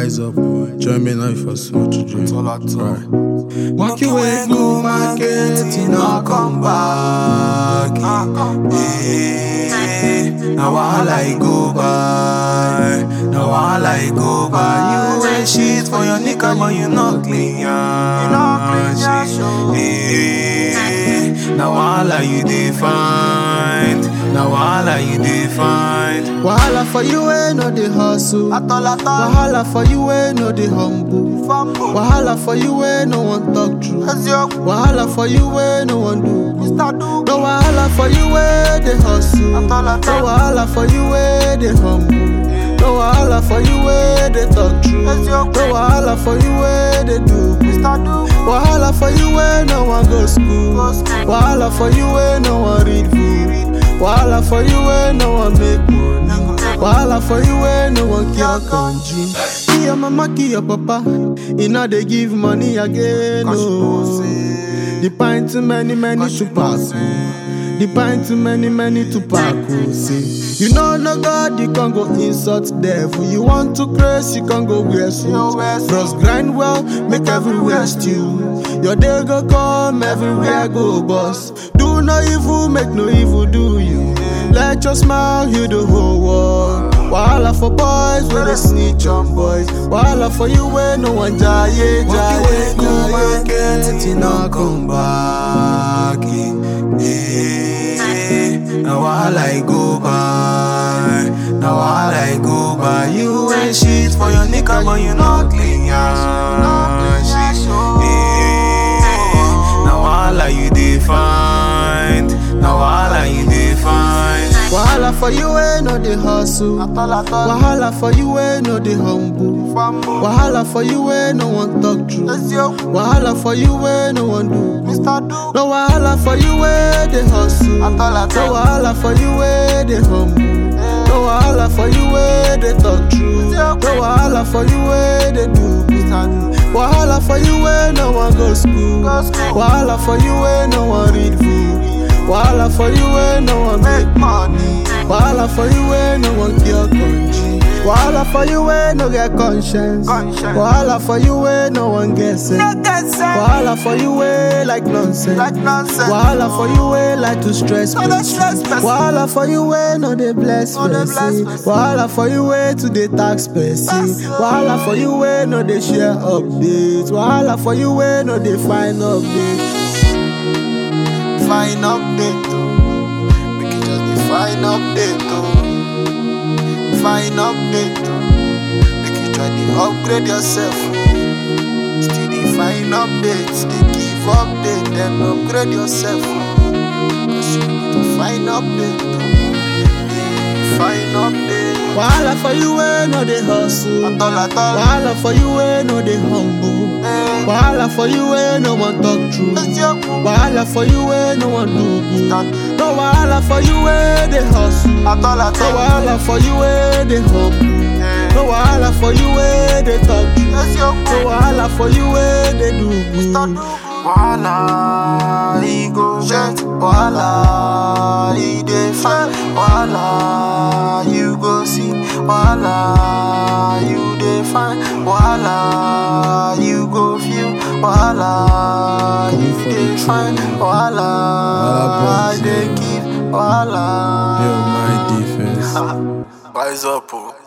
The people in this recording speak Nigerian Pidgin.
Wise up, join me now for small children. all at all. Right. Walk your way, go market, you know, come back. Eh, Now wahala I go by, now wahala I go by. You wear shit for your nigga, but you not clean, yeah. You not clean, yeah. Now wahala you define, now wahala you define. Wahala for you ain't no the hustle. Wahala for you ain't no the humble. Wahala for you ain't no one talk true. Wahala for you ain't no one do. No wahala for you ain't the hustle. No wahala for you ain't the humble. No wahala for you ain't the talk true. No wahala for you ain't the do. Wahala for you ain't no one go school. Wahala for you ain't no one read book. Wahala for you ain't no one make money. Wahala for you ain't no one cure conji. Kill your mama, kill your papa. You know they give money again. Oh. The pint too many, many to pass. oh. The pint too many, many to pack. Oh, see. You know no God, you can go insult devil. You want to praise, you can go wear suit. Bros grind well, make everywhere stew. Your day go come, everywhere go boss. Do no evil, make no evil do you. Let your smile heal the whole world. Wahala for boys, where they snitch on boys. Wahala for you, where no one jaye, Walk your way, jaye, go market, jaye. you know, come back. Eh, Now wahala I go by, now wahala I go by. You wear shit for your nigga, but you not clean, yeah. Shit. Eh, Now wahala you define, now wahala you define. Wahala for you, ain't no the hustle. Wahala for you, ain't no the humble. Wahala for you, ain't no one talk true. Wahala for you, ain't no one do. No wahala for you, ain't the hustle. No wahala for you, ain't the humble. No wahala for you, ain't the talk true. No wahala for you, ain't the do. Wahala for you, ain't no one go school. Wahala for you, ain't no one read book. Wahala for you, ain't no one make money. Wahala for you, ain't no one cure country. Wahala for you, ain't no get conscience. Conscience. Wahala for you, ain't no one get sense. Wahala for you, ain't like nonsense. Wahala for you, ain't like to stress No, no stress person. Wahala for you, ain't no dey bless No dey bless person. person. Wahala for you, ain't to dey tax person. That's all. Wahala for you, ain't no dey share updates. Wahala for you, ain't no dey find updates. Fine update, oh. Make it just be fine update, oh. Fine update, oh. Make you try to upgrade yourself. oh. Still the fine updates, they give update, then upgrade yourself. oh. Cause you need to find update, oh. Yeah, Fine update. Wahala for you, ain't no dey hustle. At all, at all. Wahala for you, ain't no dey humble. Eh, Wahala for you, ain't no one talk true. let's go. Wahala for you, ain't no one do good. Stand. No wahala for you, ain't dey hustle. At all, at No all. wahala for you, ain't dey humble. Eh, No wahala for you, ain't dey talk true. let's go. No wahala for you, ain't dey do good. Wahala, he go jet. Wahala, he dey fine. Wahala, you go see. Wahala, you dey fine. Wahala, you go feel. Wahala, Coming you for the dey fine. training. Wahala, Wahala I dey boys, give. Wahala. Yo, my defense. Wise up, oh.